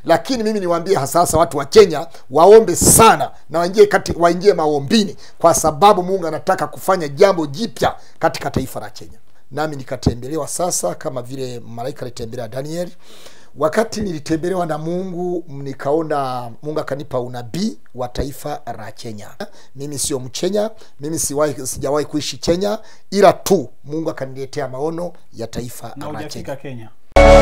lakini mimi niwaambie hasa hasa watu wa kenya waombe sana na waingie kati waingie maombini kwa sababu mungu anataka kufanya jambo jipya katika taifa la kenya nami nikatembelewa sasa kama vile malaika alitembelea danieli wakati nilitembelewa na mungu nikaona mungu akanipa unabii wa taifa la kenya mimi sio mchenya mimi siwahi sijawahi kuishi kenya ila tu mungu akaniletea maono ya taifa na la kenya hujafika kenya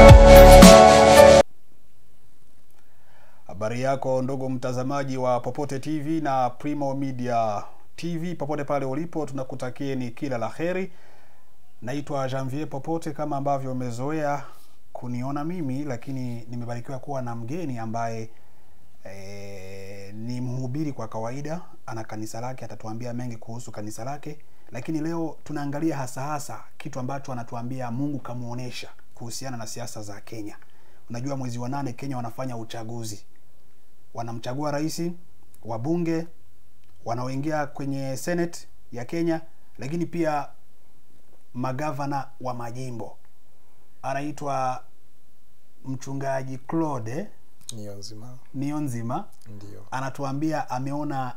habari yako ndugu mtazamaji wa popote tv na primo media tv popote pale ulipo tunakutakieni kila la heri naitwa janvier popote kama ambavyo umezoea kuniona mimi lakini nimebarikiwa kuwa na mgeni ambaye e, ni mhubiri kwa kawaida ana kanisa lake atatuambia mengi kuhusu kanisa lake lakini leo tunaangalia hasa hasa kitu ambacho anatuambia mungu kamuonesha kuhusiana na siasa za kenya unajua mwezi wa nane kenya wanafanya uchaguzi wanamchagua rais wabunge wanaoingia kwenye senate ya kenya lakini pia magavana wa majimbo anaitwa mchungaji claude niyo nzima nionzima ndio anatuambia ameona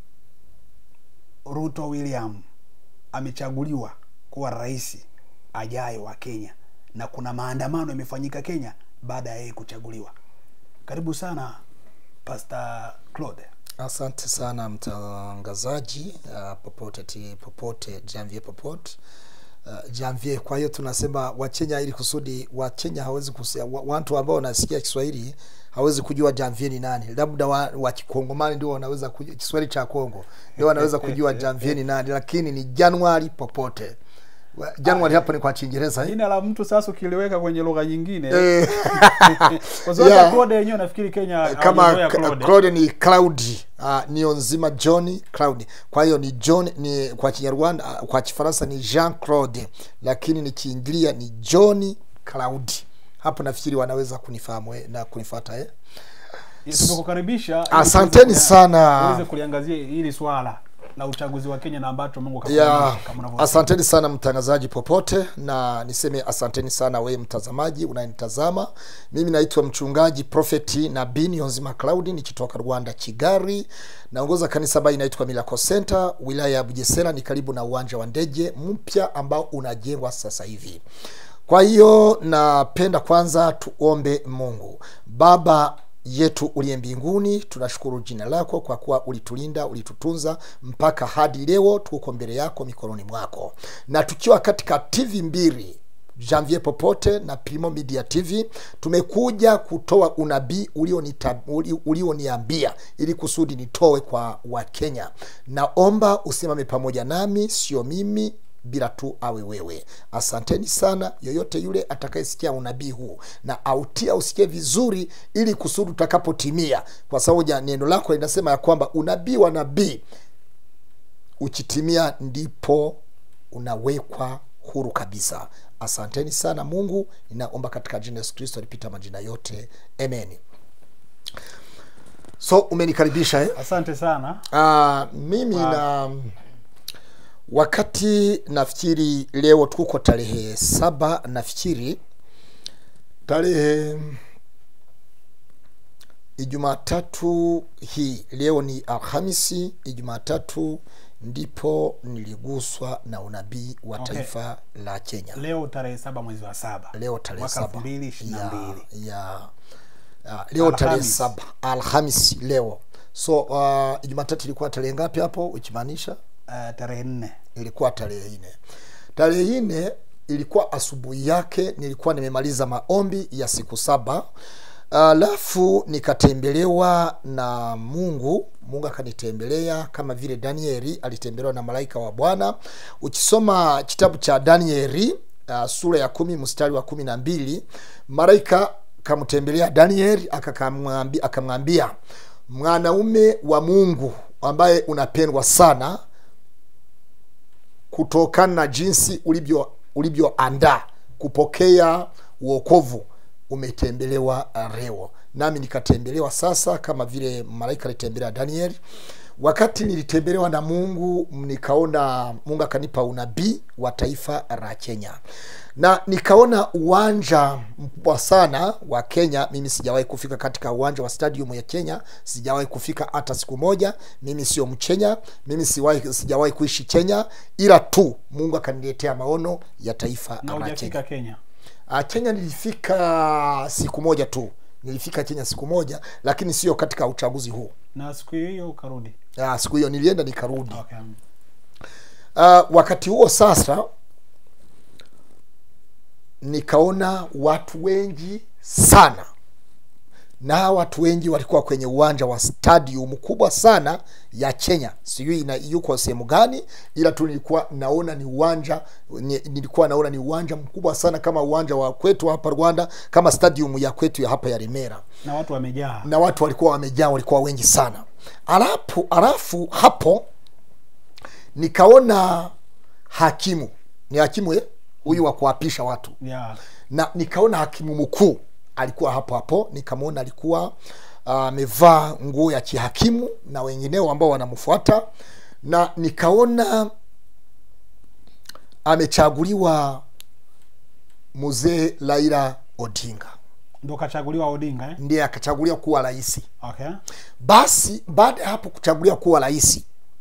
ruto william amechaguliwa kuwa rais ajaye wa kenya na kuna maandamano yamefanyika kenya baada ya yeye kuchaguliwa karibu sana pastor claude asante sana mtangazaji uh, popote ti, popote janvier popote uh, janvier kwa hiyo tunasema wachenya ili kusudi wachenya hawezi kusia, wa, watu ambao wanasikia kiswahili hawezi kujua janvier ni nani labda wa, wa kikongomani ndio wanaweza kujua kiswahili cha kongo ndio wanaweza kujua janvier ni nani lakini ni januari popote Wa- januari hapo ni kwa kiingereza eh? jina la mtu sasa ukiliweka kwenye lugha nyingine Eh, kwa sababu yeah. Claude yenyewe nafikiri Kenya kama hawajazoea K- Claude. Claude ni Cloud uh, nio nzima John Cloud. Kwa hiyo ni John ni kwa Kinyarwanda uh, kwa Kifaransa ni Jean Claude, lakini nikiingilia ni John Cloud. Hapo nafikiri wanaweza kunifahamu eh, na kunifuata eh. Yes, tumekukaribisha ili Asanteni tuweze kulia- sana. tuweze kuliangazia hili swala la uchaguzi wa Kenya na ambacho Mungu ya kakuonyesha kama unavyosema. asanteni sana mtangazaji popote na niseme asanteni sana wewe mtazamaji unayenitazama mimi naitwa mchungaji profeti nabii nionzima claudi nikitoka rwanda kigari naongoza kanisa ambayo inaitwa miracle center wilaya ya bujesera ni karibu na uwanja wa ndege mpya ambao unajengwa sasa hivi kwa hiyo napenda kwanza tuombe mungu baba yetu uliye mbinguni tunashukuru jina lako kwa kuwa ulitulinda ulitutunza mpaka hadi leo tuko mbele yako mikononi mwako na tukiwa katika tv mbili janvier popote na primo media tv tumekuja kutoa unabii ulionita- uli- ulioniambia ili kusudi nitoe kwa wakenya naomba usimame pamoja nami sio mimi bila tu awe wewe asanteni sana yoyote yule atakayesikia unabii huu na autia usikie vizuri ili kusudi utakapotimia kwa sababu ja- neno lako linasema ya kwamba unabii wa nabii ukitimia ndipo unawekwa huru kabisa asanteni sana mungu ninaomba katika jina la yesu kristo alipita majina yote amen so umenikaribisha eh? asante sana Uh, mimi Wow. na wakati nafikiri leo tuko tarehe saba nafikiri tarehe ijumatatu hii leo ni alhamisi ijumatatu ndipo niliguswa na unabii wa Okay. taifa la kenya leo tarehe saba mwezi wa saba leo tarehe mwaka saba elfu mbili ishirini na ya, mbili ya, ya, leo tarehe Alhamis. saba alhamisi leo so uh, jumatatu ilikuwa tarehe ngapi hapo ukimaanisha uh, tarehe nne ilikuwa tarehe nne tarehe nne ilikuwa asubuhi yake nilikuwa nimemaliza maombi ya siku saba alafu nikatembelewa na mungu mungu akanitembelea kama vile danieli alitembelewa na malaika wa bwana ukisoma kitabu cha danieli uh, sura ya kumi mstari wa kumi na mbili malaika kamtembelea danieli akakamwambi- akamwambia mwanaume wa mungu ambaye unapendwa sana kutokana na jinsi ulivyo ulivyoandaa kupokea uokovu umetembelewa leo nami nikatembelewa sasa kama vile malaika alitembelea daniel wakati nilitembelewa na mungu nikaona mungu akanipa unabii wa taifa la kenya na nikaona uwanja mkubwa sana wa kenya mimi sijawahi kufika katika uwanja wa stadium ya kenya sijawahi kufika hata siku moja mimi sio mchenya mimi siwahi, sijawahi kuishi kenya ila tu mungu akaniletea maono ya taifa na la kenya hujafika kenya Ah, Kenya nilifika siku moja tu, nilifika Kenya siku moja, lakini sio katika uchaguzi huu. na siku hiyo ukarudi Ah, siku hiyo nilienda nikarudi. okay. Uh, wakati huo sasa nikaona watu wengi sana, na hawa watu wengi walikuwa kwenye uwanja wa stadium kubwa sana ya Kenya, sijui ina yuko sehemu gani, ila tu nilikuwa naona ni uwanja ni, nilikuwa naona ni uwanja mkubwa sana kama uwanja wa kwetu hapa Rwanda, kama stadium ya kwetu ya hapa ya Remera na watu wamejaa na watu walikuwa wamejaa, walikuwa wengi sana. Alafu alafu hapo nikaona hakimu, ni hakimu eh, huyu wa kuapisha watu, yeah. na nikaona hakimu mkuu alikuwa hapo hapo, nikamwona alikuwa amevaa nguo ya kihakimu na wengineo ambao wanamfuata, na nikaona amechaguliwa mzee Raila Odinga, ndo kachaguliwa odinga eh? ndiye akachaguliwa kuwa rais. okay. Basi baada ya hapo kuchaguliwa kuwa rais,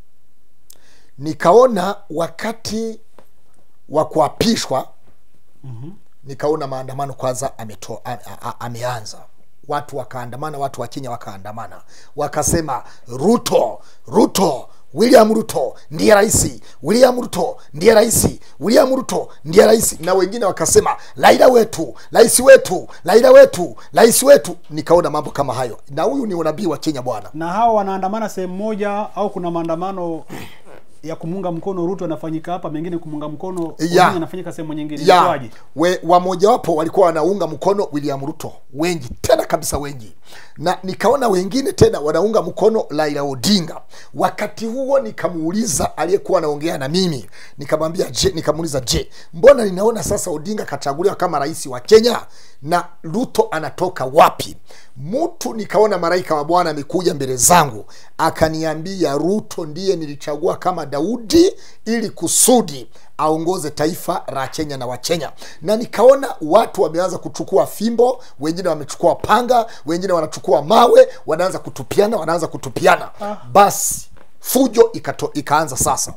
nikaona wakati wa kuapishwa mm-hmm. nikaona maandamano kwanza ameto, a, a, a, ameanza watu wakaandamana, watu wa Kenya wakaandamana, wakasema Ruto, Ruto, William Ruto ndiye rais, William Ruto ndiye rais, William Ruto ndiye rais, na wengine wakasema Raila wetu, rais wetu, Raila wetu, rais wetu. Nikaona mambo kama hayo, na huyu ni unabii wa Kenya bwana. na hao wanaandamana sehemu moja au kuna maandamano ya kumunga mkono Ruto yanafanyika hapa, mengine kumunga mkono Ya. Odinga yanafanyika sehemu nyingine. ya Ilikuwaje? we, wamojawapo walikuwa wanaunga mkono William Ruto, wengi tena kabisa, wengi, na nikaona wengine tena wanaunga mkono Raila Odinga. Wakati huo nikamuuliza aliyekuwa anaongea na mimi, nikamwambia je, nikamuuliza je, mbona ninaona sasa Odinga kachaguliwa kama rais wa Kenya na Ruto anatoka wapi? Mtu nikaona malaika wa Bwana amekuja mbele zangu akaniambia, Ruto ndiye nilichagua kama Daudi ili kusudi aongoze taifa la Kenya na Wakenya. Na nikaona watu wameanza kuchukua fimbo, wengine wamechukua panga, wengine wanachukua mawe, wanaanza kutupiana, wanaanza kutupiana. Basi fujo ikato, ikaanza sasa.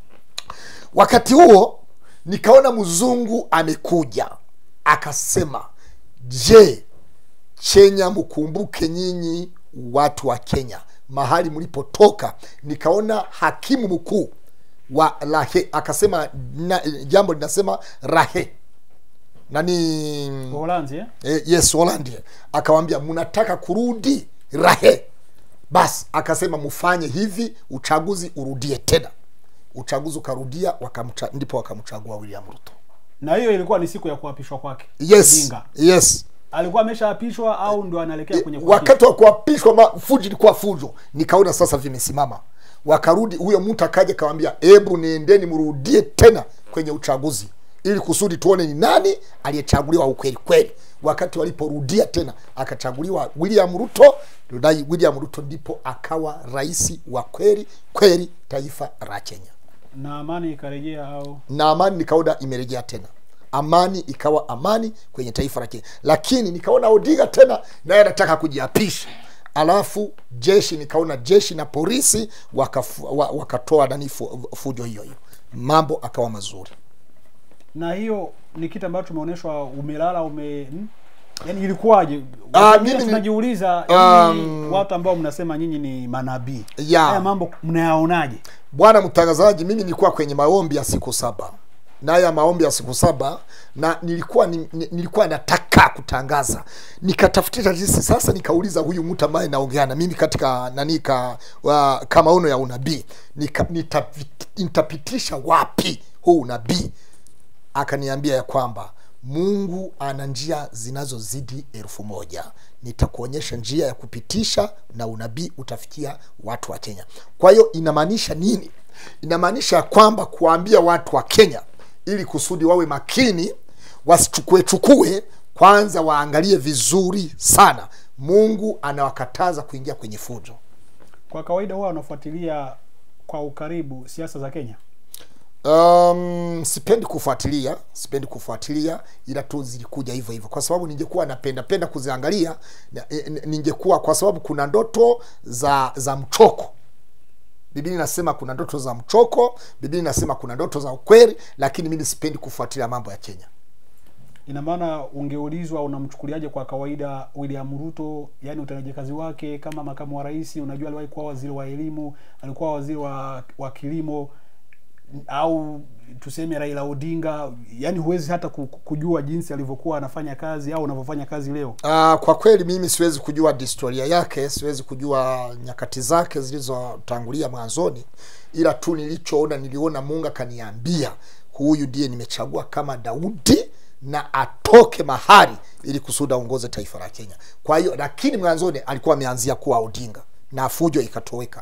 Wakati huo nikaona mzungu amekuja akasema, je, Kenya mkumbuke nyinyi watu wa Kenya mahali mlipotoka. Nikaona hakimu mkuu wa Rahe akasema na, jambo linasema Rahe nani Uholanzi eh? eh, yes Holland akawambia mnataka kurudi Rahe, basi akasema mfanye hivi, uchaguzi urudie tena. Uchaguzi ukarudia, wakamcha, ndipo wakamchagua William Ruto. Na hiyo ilikuwa ni siku ya kuapishwa kwake. Yes, Odinga. yes. Alikuwa ameshaapishwa au ndo anaelekea kwenye kuapishwa? wakati wa kuapishwa ma- fujo ilikuwa fujo, nikaona sasa vimesimama, wakarudi. Huyo mtu akaja akawambia, hebu niendeni mrudie tena kwenye uchaguzi ili kusudi tuone ni nani aliyechaguliwa ukweli kweli. Wakati waliporudia tena, akachaguliwa William Ruto, na William Ruto ndipo akawa rais wa kweli kweli taifa la Kenya, na amani ikarejea au na amani nikaona imerejea tena amani ikawa amani kwenye taifa la Kenya, lakini nikaona Odinga tena naye anataka kujiapisha, alafu jeshi nikaona jeshi na polisi wakafu, wa, wakatoa nani fu, fujo hiyo hiyo, mambo akawa mazuri. na hiyo ni kitu ambacho tumeonyeshwa umelala ume hmm? yaani ilikuwaje Ah, Wengine mimi ni- tunajiuliza Um, um, watu ambao mnasema nyinyi ni manabii Ya. haya mambo mnayaonaje Bwana mtangazaji, mimi nilikuwa kwenye maombi ya siku saba na haya maombi ya siku saba na nilikuwa ni, ni- nilikuwa nataka kutangaza, nikatafutia jinsi sasa, nikauliza huyu mtu ambaye naongea na mimi katika nani ka, wa, ka maono ya unabii nika, nitapi- nitapitisha wapi huu unabii? Akaniambia ya kwamba Mungu ana njia zinazozidi elfu moja. Nitakuonyesha njia ya kupitisha na unabii utafikia watu wa Kenya. Kwa hiyo inamaanisha nini? Inamaanisha ya kwamba kuwaambia watu wa Kenya ili kusudi wawe makini, wasichukue chukue, kwanza waangalie vizuri sana. Mungu anawakataza kuingia kwenye fujo. kwa kawaida huwa wanafuatilia kwa ukaribu siasa za kenya Um, sipendi kufuatilia, sipendi kufuatilia, ila tu zilikuja hivyo hivyo, kwa sababu ningekuwa napenda penda kuziangalia na- e- e- ningekuwa, kwa sababu kuna ndoto za za mchoko. Biblia inasema kuna ndoto za mchoko, Biblia inasema kuna ndoto za ukweli, lakini mimi sipendi kufuatilia mambo ya Kenya. ina maana ungeulizwa unamchukuliaje kwa kawaida william ruto yani utendaji kazi wake kama makamu wa rais unajua aliwahi kuwa waziri wa elimu alikuwa waziri wa, wa kilimo au tuseme raila odinga yani huwezi hata ku- kujua jinsi alivyokuwa anafanya kazi au unavyofanya kazi leo Uh, kwa kweli mimi siwezi kujua historia yake, siwezi kujua nyakati zake zilizotangulia mwanzoni, ila tu nilichoona, niliona Mungu akaniambia huyu ndiye nimechagua kama Daudi na atoke mahali ili kusudi aongoze taifa la Kenya. Kwa hiyo, lakini mwanzoni alikuwa ameanzia kuwa Odinga na fujo ikatoweka.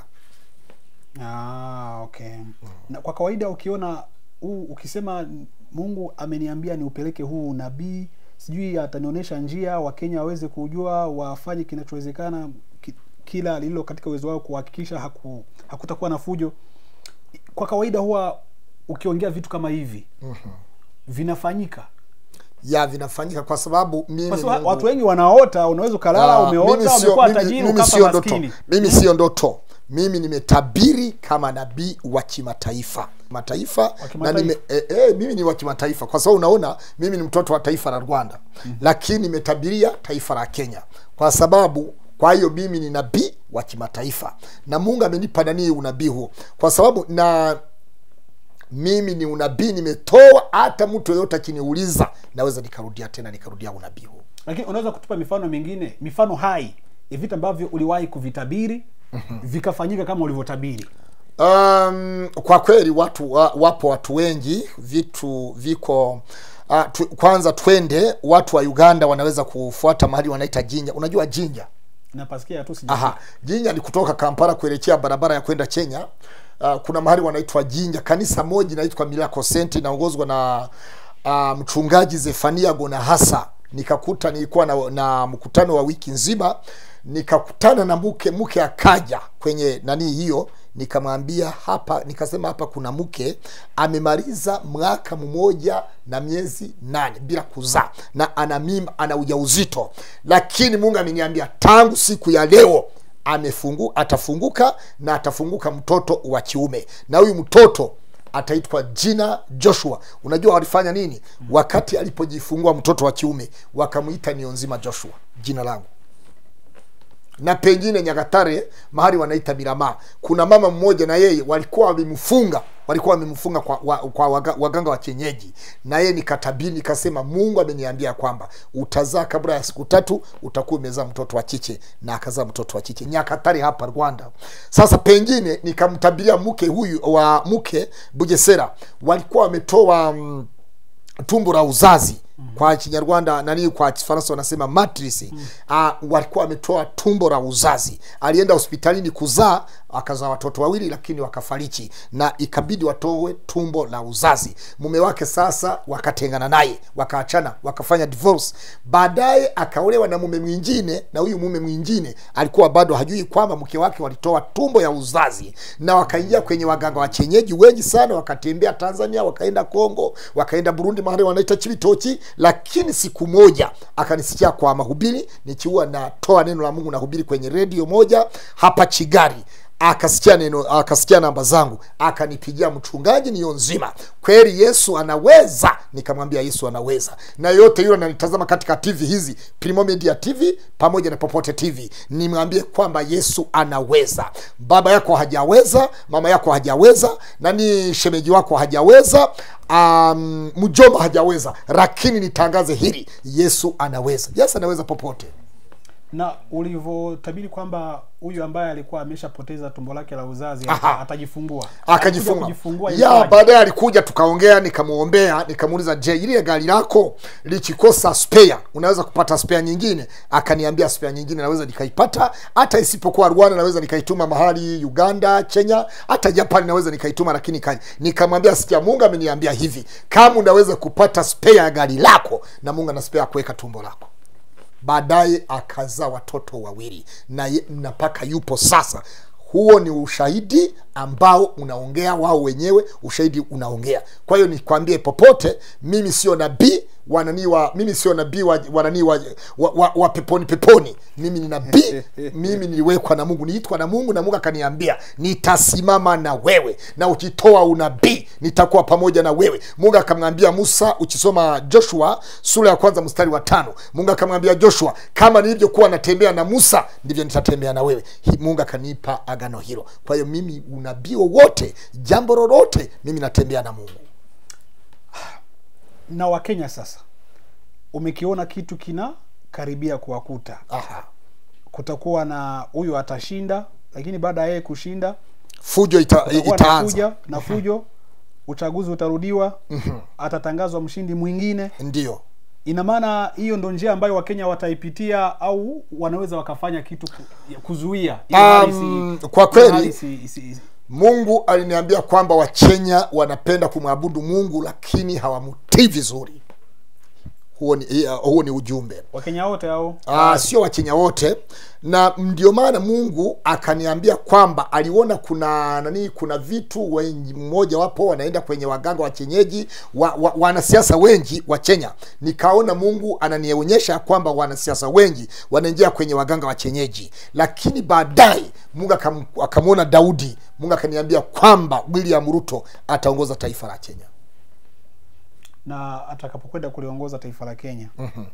ah, okay na kwa kawaida ukiona huu ukisema mungu ameniambia niupeleke huu nabii sijui atanionyesha njia wakenya waweze kujua wafanye kinachowezekana ki, kila lililo katika uwezo wao kuhakikisha haku, hakutakuwa na fujo kwa kawaida huwa ukiongea vitu kama hivi mm-hmm. vinafanyika ya vinafanyika kwa sababu mimi kwa sababu Mungu- watu wengi wanaota unaweza ukalala Ah, umeota mimi sio- umekuwa mimi- tajiri mimi ukafa sio ndoto maskini mimi sio ndoto mimi nimetabiri kama nabii wa kimataifa mataifa na kimataifa. nime, e, e, mimi ni wa kimataifa kwa sababu unaona mimi ni mtoto wa taifa la rwanda mm-hmm. lakini nimetabiria taifa la kenya kwa sababu kwa hiyo mimi ni nabii wa kimataifa na mungu amenipa nanii unabii huo kwa sababu na mimi ni unabii nimetoa hata mtu yoyote akiniuliza naweza nikarudia tena nikarudia unabii huo lakini unaweza kutupa mifano mingine mifano hai ya vitu ambavyo uliwahi kuvitabiri vikafanyika kama ulivyotabiri Um, kwa kweli watu wa, wapo watu wengi, vitu viko uh, tu, kwanza twende, watu wa Uganda wanaweza kufuata mahali wanaita Jinja. Unajua Jinja? napasikia tu sija Aha, Jinja ni kutoka Kampala kuelekea barabara ya kwenda Kenya. Uh, kuna mahali wanaitwa Jinja. Kanisa moja inaitwa Miracle Center inaongozwa na uh, mchungaji Zefania Gonahasa. Nikakuta nilikuwa na, na mkutano wa wiki nzima, nikakutana na mke mke akaja kwenye nani hiyo, nikamwambia hapa, nikasema hapa kuna mke amemaliza mwaka mmoja na miezi nane bila kuzaa na ana mimba, ana ujauzito, lakini Mungu ameniambia tangu siku ya leo amefungu atafunguka na atafunguka mtoto wa kiume na huyu mtoto ataitwa jina Joshua. Unajua walifanya nini? Wakati alipojifungua mtoto wa kiume wakamwita Nionzima Joshua, jina langu na pengine Nyagatare mahali wanaita Miramaa, kuna mama mmoja na yeye walikuwa wamemfunga walikuwa wamemfunga kwa, wa, kwa waga, waganga wa kienyeji, na yeye nikatabiri nikasema, Mungu ameniambia kwamba utazaa kabla ya siku tatu utakuwa umezaa mtoto wa kike, na akazaa mtoto wa kike Nyakatare hapa Rwanda. Sasa pengine nikamtabiria mke huyu wa mke Bugesera, walikuwa wametoa mm, tumbo la uzazi kwa kinyarwanda nani kwa kifaransa wanasema matrix mm. uh, walikuwa wametoa tumbo la uzazi alienda hospitalini kuzaa akazaa watoto wawili lakini wakafariki na ikabidi watoe tumbo la uzazi mume wake sasa wakatengana naye wakaachana wakafanya divorce baadaye akaolewa na mume mwingine na huyu mume mwingine alikuwa bado hajui kwamba mke wake walitoa tumbo ya uzazi na wakaingia kwenye waganga wa kienyeji wengi sana wakatembea tanzania wakaenda kongo wakaenda burundi mahali wanaita chibitoki lakini siku moja akanisikia kwa mahubiri nikiwa natoa neno la mungu nahubiri kwenye redio moja hapa chigari akasikia neno akasikia namba zangu akanipigia mchungaji niyo nzima kweli yesu anaweza nikamwambia yesu anaweza na yote yule ananitazama katika tv hizi Primo Media tv pamoja na popote tv nimwambie kwamba yesu anaweza baba yako hajaweza mama yako hajaweza nani shemeji wako hajaweza um, mjomba hajaweza lakini nitangaze hili yesu anaweza yesu anaweza popote na ulivyotabiri kwamba huyu ambaye alikuwa ameshapoteza tumbo lake la uzazi Aha. ata- atajifungua Alikuja akajifunga kujifungua ya ilikuwaje? baadaye alikuja tukaongea nikamwombea nikamuuliza je ile gari lako likikosa spare unaweza kupata spare nyingine akaniambia spare nyingine naweza nikaipata hata isipokuwa rwanda naweza nikaituma mahali uganda kenya hata japan naweza nikaituma lakini ka- nikamwambia sikia mungu ameniambia hivi kama unaweza kupata spare ya gari lako na mungu ana spare ya kuweka tumbo lako baadaye akazaa watoto wawili na ye- na mpaka yupo sasa huo ni ushahidi ambao unaongea wao wenyewe ushahidi unaongea kwa hiyo nikwambie popote mimi sio nabii wanani wa mimi sio nabii wa wanani wa, wa, wa, wa peponi peponi mimi ni nabii mimi niliwekwa na mungu niitwa na mungu na mungu akaniambia nitasimama na wewe na ukitoa unabii nitakuwa pamoja na wewe mungu akamwambia musa ukisoma joshua sura ya kwanza mstari wa tano mungu akamwambia joshua kama nilivyokuwa natembea na musa ndivyo nitatembea na wewe Hi- mungu akanipa agano hilo kwa hiyo mimi unabii wowote jambo lolote mimi natembea na mungu na wakenya sasa umekiona kitu kina karibia kuwakuta Aha. kutakuwa na huyu atashinda lakini baada ya yeye kushinda fujo ita, kutakuwa na itaanza fuja na fujo uchaguzi utarudiwa atatangazwa mshindi mwingine ndio ina maana hiyo ndo njia ambayo wakenya wataipitia au wanaweza wakafanya kitu ku- kuzuia ili hali Um, isi- kwa ili kweli- hali isi- isi- isi- mungu aliniambia kwamba wakenya wanapenda kumwabudu mungu lakini hawamutii vizuri huo ni, uh, huo ni ujumbe wakenya wote au Ah, sio wakenya wote na ndio maana mungu akaniambia kwamba aliona kuna nani kuna vitu wengi mmoja wapo wanaenda kwenye waganga wa kienyeji wa, wa, wanasiasa wengi wa kenya nikaona mungu ananionyesha kwamba wanasiasa wengi wanaingia kwenye waganga wa kienyeji lakini baadaye mungu akam- akamwona daudi mungu akaniambia kwamba william ruto ataongoza taifa la kenya na atakapokwenda kuliongoza taifa la kenya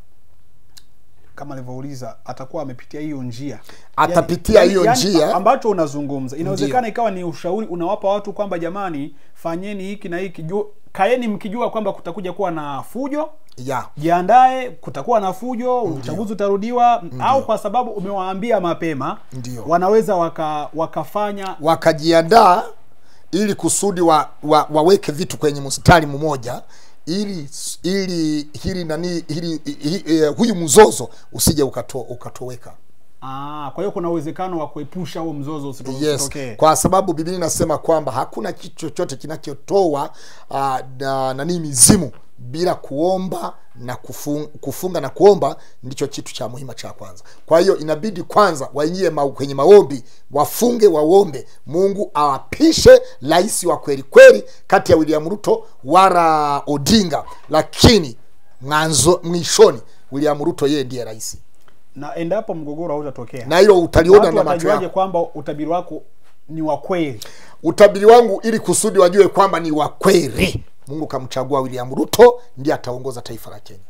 kama alivyouliza atakuwa amepitia hiyo njia Atapitia hiyo njia. ambacho unazungumza inawezekana ikawa ni ushauri unawapa watu kwamba jamani fanyeni hiki na hiki ju- kaeni mkijua kwamba kutakuja kuwa na fujo ya jiandae kutakuwa na fujo uchaguzi utarudiwa au kwa sababu umewaambia mapema Ndio. wanaweza waka, wakafanya wakajiandaa ili kusudi wa, wa, waweke vitu kwenye mstari mmoja ili ili hili nani hili hi, eh, huyu mzozo usije ukato, ukatoweka ah, kwa hiyo kuna uwezekano wa kuepusha huo mzozo usito- yes usitokee kwa sababu biblia inasema kwamba hakuna kitu chochote kinachotoa uh, na, nani mizimu bila kuomba na kufunga, kufunga na kuomba ndicho kitu cha muhimu cha kwanza kwa hiyo inabidi kwanza waingie ma, kwenye maombi wafunge waombe mungu awapishe rais wa kweli kweli kati ya william ruto wala odinga lakini mwanzo mwishoni william ruto yeye ndiye rais na endapo mgogoro hautatokea na hilo utaliona watu na macho watajuaje yako kwamba utabiri wako ni wa kweli utabiri wangu ili kusudi wajue kwamba ni wa kweli mungu kamchagua william ruto ndiye ataongoza taifa la kenya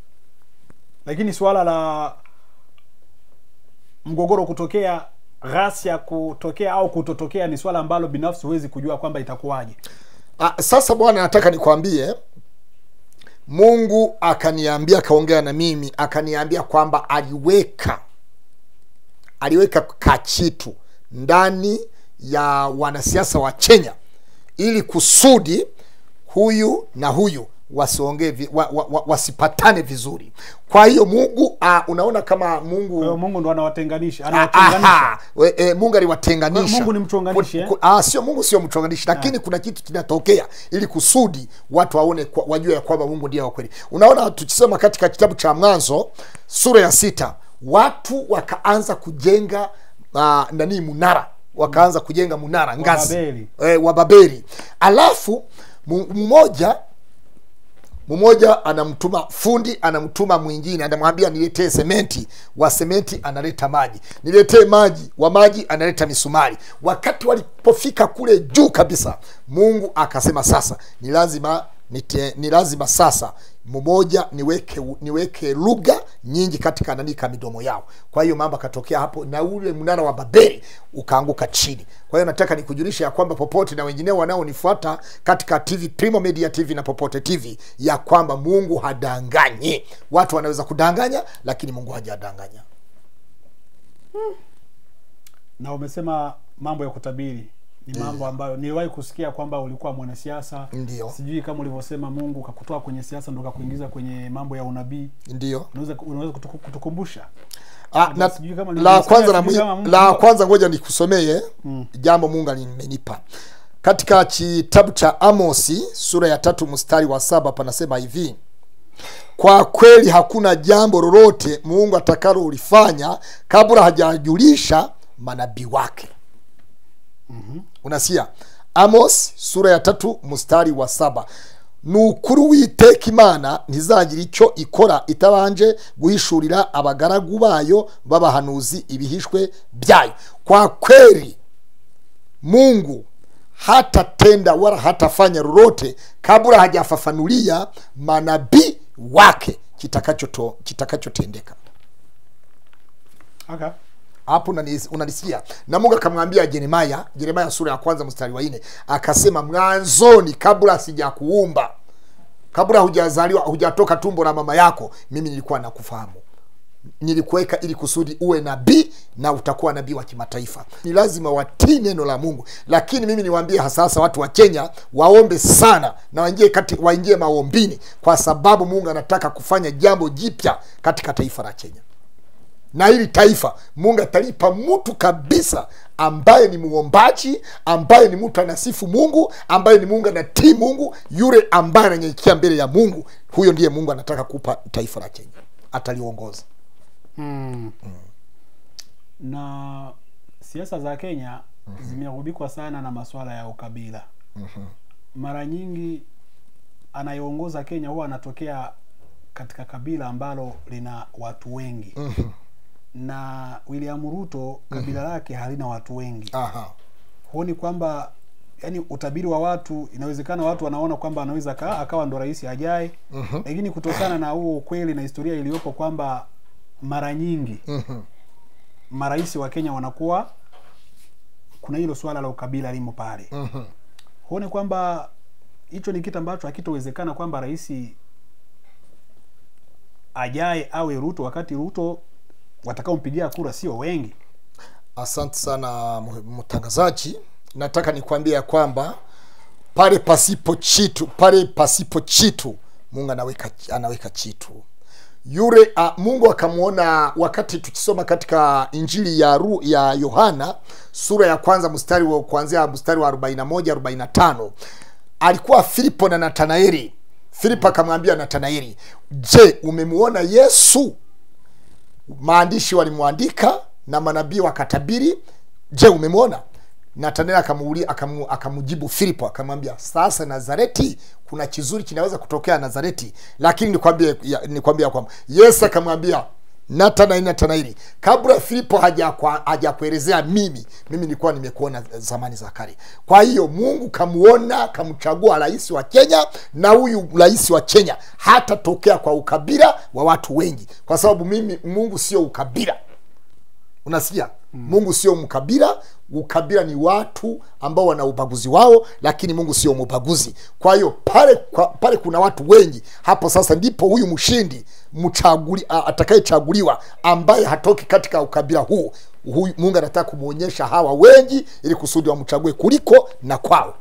lakini suala la mgogoro kutokea ghasia kutokea au kutotokea ni swala ambalo binafsi huwezi kujua kwamba itakuwaje Ah, sasa bwana nataka nikwambie mungu akaniambia akaongea na mimi akaniambia kwamba aliweka aliweka kachitu ndani ya wanasiasa wa kenya ili kusudi huyu na huyu wasiongee vi, wa, wa, wa, wasipatane vizuri kwa hiyo mungu uh, unaona kama mungu kwa hiyo mungu ndo anawatenganisha Aha, anawatenganisha we- e, mungu aliwatenganisha Mungu ni mchonganishi, Ku- eh? ku- ah, sio mungu sio mchonganishi lakini kuna kitu kinatokea ili kusudi watu waone kwa- wajue ya kwamba mungu ndiye wa kweli unaona tukisoma katika kitabu cha mwanzo sura ya sita watu wakaanza kujenga uh, nani munara wakaanza kujenga munara ngazi Babeli. e, wa babeli alafu mu- mmoja mmoja anamtuma fundi anamtuma mwingine anamwambia niletee sementi wa sementi analeta maji niletee maji wa maji analeta misumari wakati walipofika kule juu kabisa mungu akasema sasa ni lazima nite, ni lazima sasa mmoja niweke niweke lugha nyingi katika nanika midomo yao kwa hiyo mambo akatokea hapo na ule mnara wa babeli ukaanguka chini kwa hiyo nataka nikujulisha ya kwamba popote na wengineo wanaonifuata katika tv primo media tv na popote tv ya kwamba mungu hadanganyi watu wanaweza kudanganya lakini mungu hajadanganya na umesema mambo ya kutabiri ni mambo ambayo niliwahi kusikia kwamba ulikuwa mwanasiasa Ndio. sijui kama ulivyosema mungu kakutoa kwenye siasa ndo kakuingiza kwenye mambo ya unabii ndio unaweza unaweza kutuku- kutukumbusha Ah, na, sijui kama la nilisikia, kwanza la, sijui kama mwi- Mungu- la kwanza ngoja nikusomee jambo mungu alimenipa katika kitabu cha amosi sura ya tatu mstari wa saba panasema hivi kwa kweli hakuna jambo lolote mungu atakalo ulifanya kabla hajajulisha manabii wake mm-hmm. unasikia amos sura ya tatu mstari wa saba ni ukuri witeka imana ntizagira icyo ikora itabanje guhishurira abagaragu bayo b'abahanuzi ibihishwe byayo kwa kweli mungu hatatenda wala hatafanya lolote kabla hajafafanulia manabii wake kitakachoto- kitakachotendeka okay. hapo unani- unanisikia na mungu akamwambia jeremaya jeremaya sura ya kwanza mstari wa nne akasema mwanzoni kabla sijakuumba kabla hujazaliwa hujatoka tumbo la mama yako mimi nilikuwa nakufahamu nilikuweka ili kusudi uwe nabii na utakuwa nabii wa kimataifa ni lazima watii neno la mungu lakini mimi niwaambie hasahasa watu wa kenya waombe sana na waingie kati waingie maombini kwa sababu mungu anataka kufanya jambo jipya katika taifa la kenya na hili taifa mungu atalipa mtu kabisa ambaye ni muombaji ambaye ni mtu anasifu mungu ambaye ni mungu anatii mungu yule ambaye ananyenyekea mbele ya mungu huyo ndiye mungu anataka kupa taifa la kenya ataliongoza mm. na siasa za kenya zimerubikwa sana na masuala ya ukabila mara nyingi anayeongoza kenya huwa anatokea katika kabila ambalo lina watu wengi na william ruto kabila lake halina watu wengi Aha. huoni kwamba yani utabiri wa watu inawezekana watu wanaona kwamba anaweza ka, akawa ndo rais ajaye mm-hmm. lakini kutokana na huo ukweli na historia iliyopo kwamba mara nyingi Mhm. marais wa kenya wanakuwa kuna hilo swala la ukabila limo pale Mhm. huone kwamba hicho ni kitu ambacho hakitowezekana kwamba rais ajaye awe ruto wakati ruto watakaompigia kura sio wengi asante sana mu- mtangazaji nataka nikwambia ya kwamba pale pasipo chitu pale pasipo chitu mungu anaweka anaweka chitu yule uh, mungu akamwona wakati tukisoma katika injili ya Ru, ya yohana sura ya kwanza mstari wa kuanzia mstari wa 41 45 alikuwa filipo na natanaeli filipo akamwambia natanaeli je umemwona yesu maandishi walimwandika na manabii wakatabiri je umemwona nataneli akamuulia akamu, akamujibu filipo akamwambia sasa nazareti kuna kizuri kinaweza kutokea nazareti lakini nikwambie ya- nikwambia kwamba yesu akamwambia natanaeli natanaeli kabla filipo hajakwa- hajakuelezea mimi mimi nilikuwa nimekuona zamani za kale kwa hiyo mungu kamuona kamchagua rais wa kenya na huyu rais wa kenya hatatokea kwa ukabila wa watu wengi kwa sababu mimi mungu sio ukabila unasikia mm. mungu sio mkabila ukabila ni watu ambao wana ubaguzi wao lakini mungu sio mubaguzi kwa hiyo pale kwa, pale kuna watu wengi hapo sasa ndipo huyu mshindi mchaguli a- atakayechaguliwa ambaye hatoki katika ukabila huu huyu mungu anataka kumwonyesha hawa wengi ili kusudi wamchague kuliko na kwao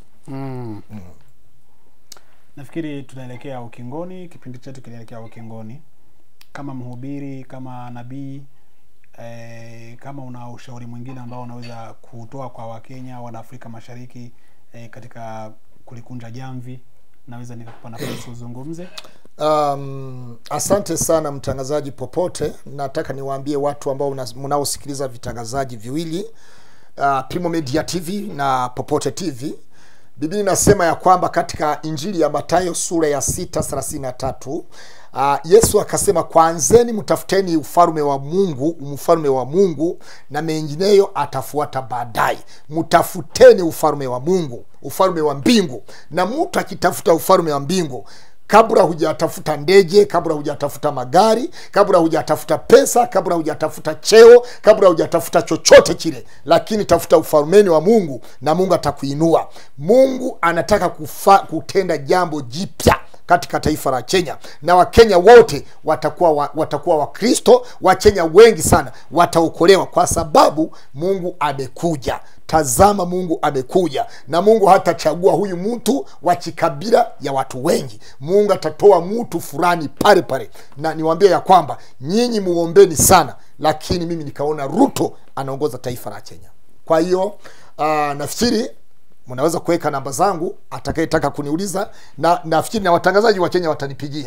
nafikiri tunaelekea ukingoni kipindi chetu kinaelekea ukingoni kama mhubiri kama nabii eh, kama una ushauri mwingine ambao unaweza kutoa kwa wakenya wana afrika mashariki eh, katika kulikunja jamvi naweza nikakupa nafasi uzungumze um, asante sana mtangazaji popote nataka niwaambie watu ambao una- mnaosikiliza vitangazaji viwili uh, primo media tv na popote tv biblia inasema ya kwamba katika injili ya matayo sura ya 633 uh, yesu akasema kwanzeni mtafuteni ufalme wa mungu mfalme wa mungu na mengineyo atafuata baadaye mtafuteni ufalme wa mungu ufalme wa mbingu na mtu akitafuta ufalme wa mbingu kabla hujatafuta ndege kabla hujatafuta magari kabla hujatafuta pesa kabla hujatafuta cheo kabla hujatafuta chochote kile lakini tafuta ufalmeni wa mungu na mungu atakuinua mungu anataka kufa, kutenda jambo jipya katika taifa la kenya na wakenya wote watakuwa wa, watakuwa wakristo wakenya wengi sana wataokolewa kwa sababu mungu amekuja tazama mungu amekuja na mungu hatachagua huyu mtu wa kikabila ya watu wengi mungu atatoa mtu fulani pale pale na niwaambie ya kwamba nyinyi muombeni sana lakini mimi nikaona ruto anaongoza taifa la kenya kwa hiyo uh, nafikiri mnaweza kuweka namba zangu atakayetaka kuniuliza na nafikiri na watangazaji wa kenya watanipigia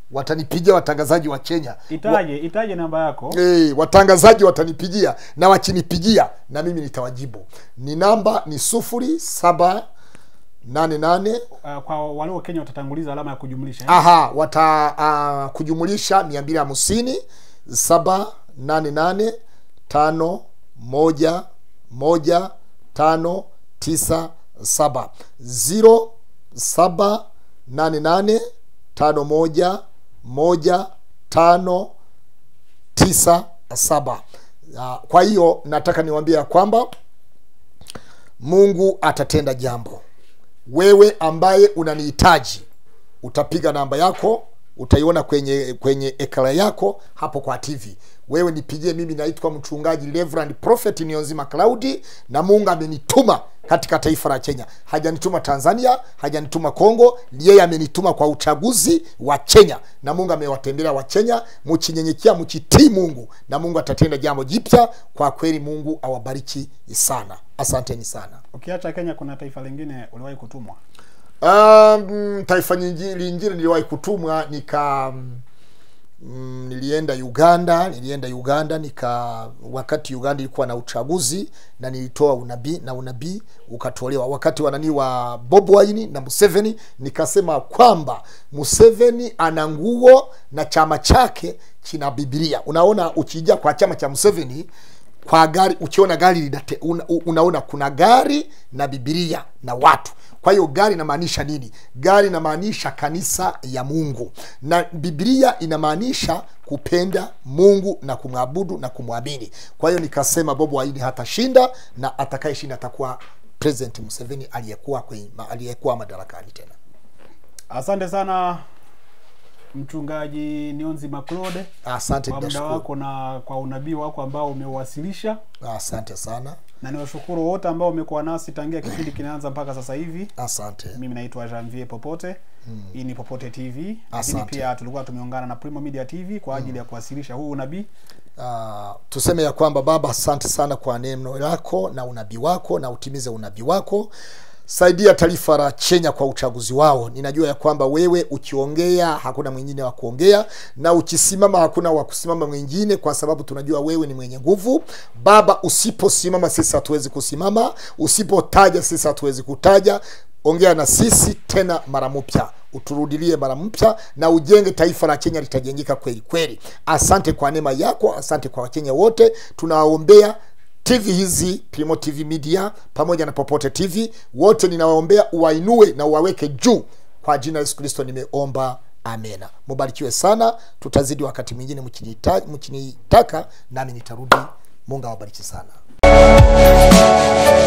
watanipigia watangazaji wa kenya itaje itaje namba yako e, watangazaji watanipigia na wakinipigia na mimi nitawajibu ni namba ni sufuri saba nane nane uh, kwa wale wa Kenya watatanguliza alama ya kujumlisha eh? aha wata uh, kujumulisha mia mbili hamsini saba nane nane tano moja moja tano tisa saba ziro saba nane nane tano moja moja tano tisa saba Ah, kwa hiyo nataka niwaambie ya kwamba mungu atatenda jambo wewe ambaye unanihitaji utapiga namba yako utaiona kwenye kwenye ekara yako hapo kwa tv wewe nipigie mimi naitwa mchungaji Reverend prophet nionzima claudi na mungu amenituma katika taifa la kenya hajanituma tanzania hajanituma kongo yeye amenituma kwa uchaguzi wa kenya na mungu amewatembelea wa kenya mchinyenyekea mchitii mungu na mungu atatenda jambo jipya kwa kweli mungu awabariki sana asanteni sana Ukiacha Kenya, kuna taifa lingine uliwahi kutumwa? Um, taifa nyingi- lingine niliwahi kutumwa nika mm, nilienda Uganda, nilienda Uganda nika wakati Uganda ilikuwa na uchaguzi na nilitoa unabii na unabii ukatolewa wakati wa nani wa Bob Wine na Museveni, nikasema kwamba Museveni ana nguo na chama chake kina Biblia. Unaona, ukija kwa chama cha Museveni kwa gari ukiona gari linate, una, unaona kuna gari na bibilia na watu kwa hiyo gari inamaanisha nini gari inamaanisha kanisa ya mungu na bibilia inamaanisha kupenda mungu na kumwabudu na kumwamini kwa hiyo nikasema bobo waini hatashinda na atakayeshinda atakuwa president museveni aliyekuwa kwenye- aliyekuwa madarakani tena Asante sana mchungaji Nionzi Maclode asante kwa muda ninashukuru wako na kwa unabii wako ambao umewasilisha, asante sana na niwashukuru wote ambao umekuwa nasi tangia kipindi kinaanza mpaka sasa hivi. asante Mimi naitwa Janvier Popote. Hii ni Popote TV, lakini Asante. pia tulikuwa tumeungana na Primo Media TV kwa ajili ya kuwasilisha huu unabii. Uh, tuseme ya kwamba baba asante sana kwa neno lako na unabii wako na utimize unabii wako saidia taifa la kenya kwa uchaguzi wao ninajua ya kwamba wewe ukiongea hakuna mwingine wa kuongea na ukisimama hakuna wa kusimama mwingine kwa sababu tunajua wewe ni mwenye nguvu baba usiposimama sisi hatuwezi kusimama usipotaja sisi hatuwezi kutaja ongea na sisi tena mara mpya uturudilie mara mpya na ujenge taifa la kenya litajengeka kweli kweli asante kwa neema yako asante kwa wakenya wote tunawaombea tv hizi Primo tv media pamoja na popote tv wote ninawaombea uwainue na uwaweke juu kwa jina la yesu kristo nimeomba amena mubarikiwe sana tutazidi wakati mwingine mkinita- mkinitaka nami nitarudi mungu awabariki sana